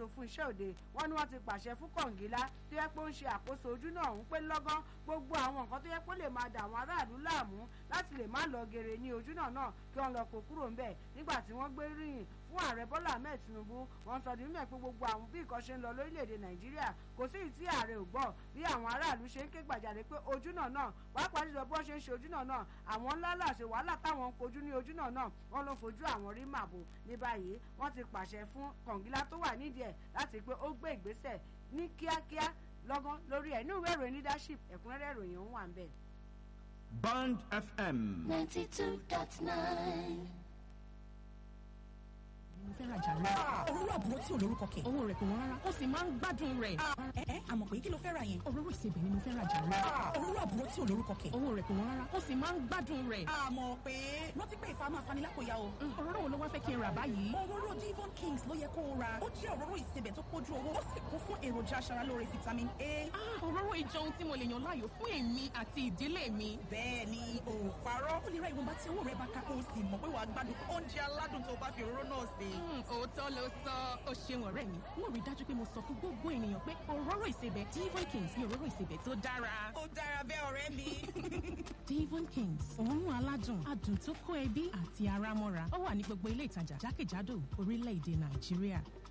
alákòóso fún iṣẹ́ òde wọ́n ní wọ́n ti pàṣẹ fún kọ̀ǹgílá tó yẹ pé ó ń ṣe àkóso ojú náà ń pé lọ́gán gbogbo àwọn nǹkan tó yẹ pé ó lè máa dà àwọn aráàlú láàmú láti lè má lọ gèrè ní ojú náà náà kí wọ́n lọ kó kúrò ńbẹ̀ nígbà tí wọ́n gbé ríyìn fún ààrẹ bọ́lá ahmed tinubu wọ́n sọ di mímọ̀ pé gbogbo àwọn bí nǹkan ṣe ń lọ lórílẹ̀‐èdè nàìjíríà kò sí ìtí ààrẹ ò gbọ́ bí àwọn aráàlú ṣe ń ké gbàjarè pé ojú náà náà pàápàá jùlọ bí wọ́n ṣe ń ṣe ojú náà náà àwọn ńlá làṣẹ wàhálà táwọn ń kojú ní ojú náà náà wọ́n ló fojú àwọn rí màbò ní báyìí wọ́n ti pàṣẹ fún kọ̀ǹgílá tó wà nídìí ẹ̀ láti pé ó gbé ìgbésẹ̀ ní kíákíá lọ́gán lórí ẹ̀ ní ìwé ìròyìn leadership ẹ̀kúnrẹ́rẹ́ ìròyìn òun wà ń bẹ̀. Band FM. ninety two dot nine. mo fẹ́ rajà rẹ. òróró àbúrò tí ò lórúkọ kẹ̀. owó rẹ̀ kò wọ́n rárá ó sì máa ń gbádùn rẹ̀. ẹ ẹ àmọ̀ pé kí ló fẹ́ ra yẹn. òróró ìsebẹ̀ ni mo fẹ́ rajà rẹ. òróró àbúrò tí ò lórúkọ kẹ̀. owó rẹ̀ kò wọ́n rárá ó sì máa ń gbádùn rẹ̀. àmọ̀ pé rántí pé ìfà máa fani lápòyà o. òróró wo ló wá fẹ́ kí n rà báyìí. òróró divon kings ló yẹ kó o ra. ó jẹ́ òróró ìsebẹ̀ tó pójú owó ó sì kún fún èròjà aṣaralóore vitamin a. Ah, òróró ìjọ ohun tí mo lè yàn láàyò fún èmi àti ìdílé mi. bẹ́ẹ̀ ni ò parọ́. ó lè ra ìwọ̀nba tí owó rẹ̀ bá ká kó o sì mọ̀ pé wàá gbádùn oúnjẹ aládùn tó bá fi òróró náà sè. Mm, òótọ́ ló sọ ó ṣeun ọ̀rẹ́ mi wọ́n rí dájú pé mo sọ fún gbogbo ènìyàn pé òróró ìsebẹ̀ divon kings ni òróró ìsebẹ̀ tó dára. ó dára bẹ́ẹ̀ ọ̀rẹ́ mi. divon kings òórùn aládùn adùn tó kó ẹbí àti ara mọ́ra ó wà ní gbogbo ilé ìtajà jákèjádò orílẹ̀-èdè nàìjíríà.